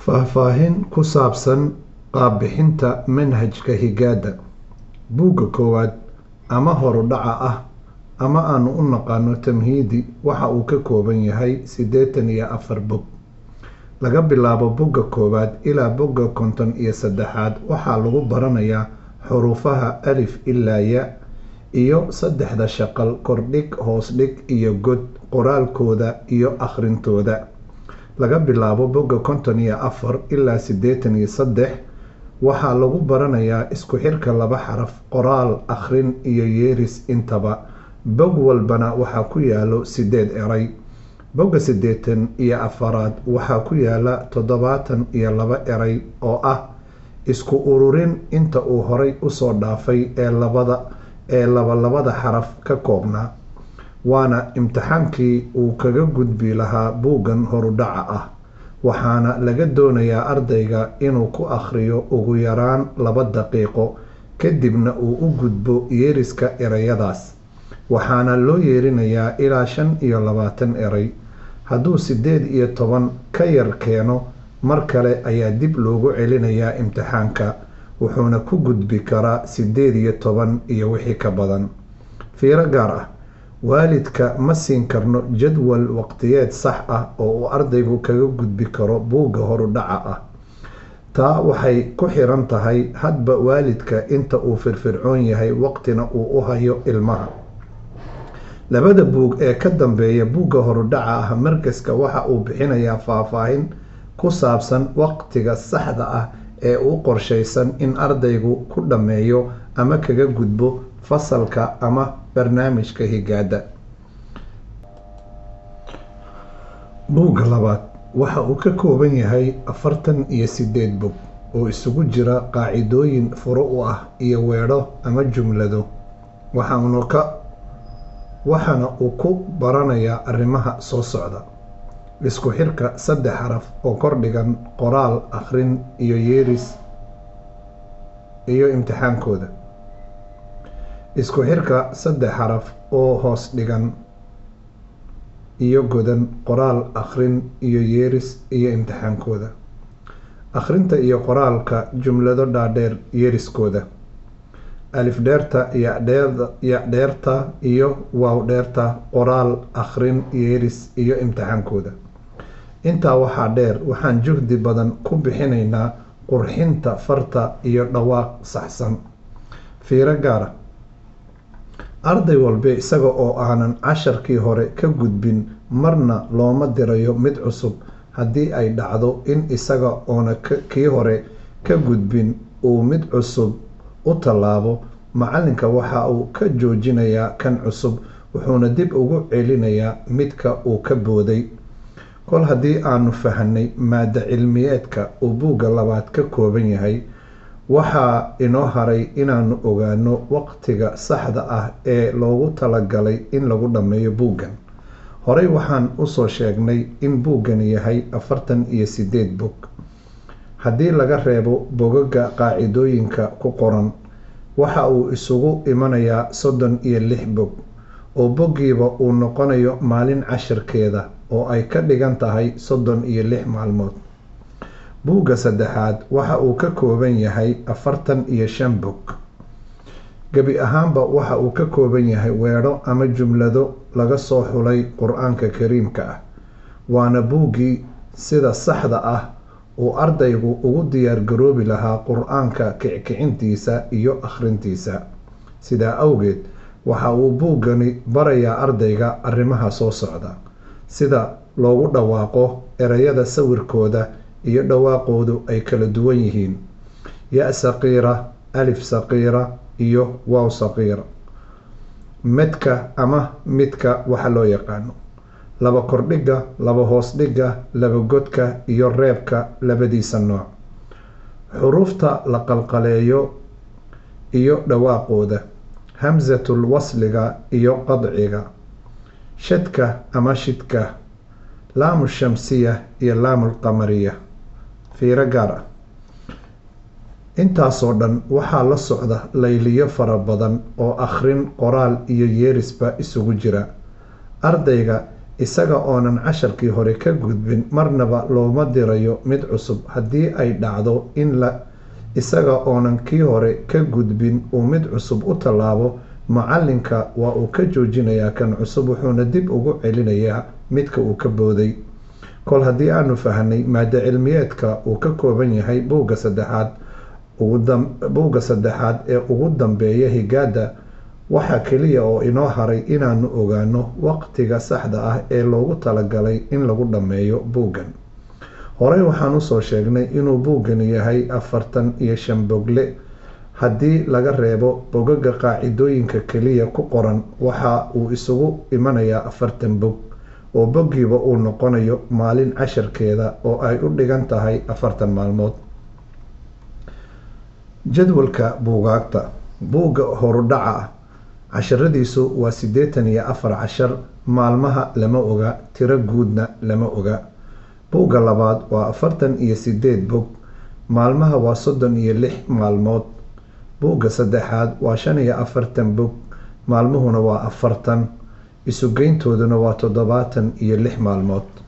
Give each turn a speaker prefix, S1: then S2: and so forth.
S1: Faahfaahin ku saabsan qaab-bixinta manhajka higaada Buugga koowaad ama horudhaca ah ama aanu u naqaano Tamhiidi waxa uu ka kooban yahay siddeetan iyo afar bog. Laga bilaabo Bogga koowaad ilaa Bogga konton iyo seddexaad waxaa lagu baranayaa xuruufaha alif ilaa ya iyo saddexda shaqal kor-dhig, hoos-dhig iyo god, qoraalkooda iyo akhrintooda. Laga bilaabo Bogga konton iyo afar ilaa siddeetan iyo seddex waxaa lagu baranayaa isku xirka laba xaraf, qoraal, akhrin iyo yeeris intaba. Bog walbana waxaa ku yaal siddeed eray. Bogga siddeetan iyo afaraad waxaa ku yaala toddobaatan iyo laba eray oo ah isku ururin inta uu horay u soo dhaafay ee laba-labada xaraf ka koobnaa, waana imtixaankii uu kaga gudbi lahaa buuggan horudhaca ah, waxaana laga doonayaa ardayga inuu ku akhriyo ugu yaraan laba daqiiqo, kadibna uu u gudbo yeeriska erayadaas, waxaana loo yeerinayaa ilaa shan iyo labaatan eray. Hadduu siddeed iyo toban ka yar keeno, mar kale ayaa dib loogu celinayaa imtixaanka, wuxuuna ku gudbi karaa siddeed iyo toban iyo wixii ka badan. Fiiro gaar ah: Waalidka ma siin karno jadwal waqtiyeed sax ah oo uu ardaygu kaga gudbi karo buugga horudhaca ah. Taa waxay ku xiran tahay hadba waalidka inta uu firfircoon yahay waqtina uu u hayo ilmaha. Labada buug ee ka dambeeya buugga horudhaca ah Markaaska waxa uu bixinayaa faahfaahin ku saabsan waqtiga saxda ah ee u qorshaysan in ardaygu ku dhammeeyo ama kaga gudbo fasalka ama barnaamijka higaada. Buugga labaad waxa uu ka kooban yahay afartan iyo siddeed bog oo isugu jira qaacidooyin fure u ah iyo weedho ama jumlado, waxaana uu ku baranayaa arrimaha soo socda: isku xirka saddex xaraf oo kor-dhigan, qoraal, akhrin iyo yeeris iyo imtixaankooda. Isku xirka saddex xaraf oo hoos-dhigan iyo godan, qoraal, akhrin iyo yeeris iyo imtixaankooda. Akhrinta iyo qoraalka jumlado dhaadheer, yeeriskooda. Alif-dheerta, Ya-dheerta iyo Waaw-dheerta, qoraal, akhrin, yeeris iyo imtixaankooda. Intaa waxaa dheer, waxaan juhdi badan ku bixinaynaa qurxinta farta iyo dhawaaq saxsan. Fiiro gaar ah: Arday walba isaga oo aanan casharkii hore ka gudbin, marna looma dirayo mid cusub. Haddii ay dhacdo in isaga oon kii hore ka gudbin uu mid cusub u tallaabo, macallinka waxa uu ka joojinayaa kan cusub, wuxuuna dib ugu celinayaa midka uu ka booday. Kol haddii aanu fahanay maaddo-cilmiyeedka uu buugga labaad ka kooban yahay, waxaa inoo haray inaannu ogaanno waqtiga saxda ah ee loogu talagalay in lagu dhammeeyo buuggan. Horey waxaan u soo sheegnay in buuggani yahay afartan iyo siddeed bog. Haddii laga reebo bogagga qaacidooyinka ku qoran, waxa uu isugu imanayaa soddon iyo lix bog, oo boggiiba uu noqonayo maalin casharkeeda, oo ay ka dhigan tahay soddon iyo lix maalmood. Buugga saddexaad waxa uu ka kooban yahay afartan iyo shan bog. Gebi ahaanba waxa uu ka kooban yahay weedho ama jumlado laga soo xulay Qur'aanka Kariimka ah, waana buuggii sida saxda ah uu ardaygu ugu diyaar garoobi lahaa Qur'aanka kicintiisa iyo akhrintiisa. Sidaa awgeed, waxa uu buuggani barayaa ardayga arrimaha soo socda: sida loogu dhawaaqo erayada sawirkooda iyo dhawaaqoodu ay kala duwan yihiin, ya saqiira, alif saqiira, iyo waaw saqiira, medka ama midka waxa loo yaqaano, laba kor-dhigga, laba hoos-dhigga, laba godka iyo reebka labadiisa nooc, xuruufta la qalqaleeyo iyo dhawaaqooda, hamsatul wasliga iyo qadciga, shadka ama shidka, laamu shamsiya iyo laamu qamariya. Fiiro gaar ah: Intaasoo dhan waxaa la socda layliyo fara badan oo akhrin, qoraal iyo yeerisba isugu jira. Ardayga isaga oonan casharkii hore ka gudbin marnaba looma dirayo mid cusub haddii ay dhacdo in la isaga oonan kii hore ka gudbin uu mid cusub u tallaabo macalinka waa uu ka joojinayaa kan cusub wuxuuna dib ugu celinayaa midka uu ka booday kol haddii aanu fahnay maado cilmiyeedka uu ka kooban yahay buugga saddexaad buugga saddexaad ee ugu dambeeya higaada waxaa keliya oo inoo haray inaanu ogaano waqtiga saxda ah ee loogu talagalay in lagu dhammeeyo buuggan horey waxaan usoo sheegnay inuu buuggani yahay afartan iyo shan bogle haddii laga reebo bogaga qaacidooyinka keliya ku qoran waxa uu isugu imanayaa afartan bog oo boggiiba uu noqonayo maalin casharkeeda oo ay u dhigan tahay afartan maalmood jadwalka buugaagta buugga horudhaca ah casharadiisu waa siddeetan iyo afar cashar maalmaha lama oga tiro guudna lama oga buugga labaad waa afartan iyo sideed bog maalmaha waa soddon iyo lix maalmood buugga saddexaad waa shan iyo afartan bog maalmuhuna waa afartan isugeyntooduna waa toddobaatan iyo lix maalmood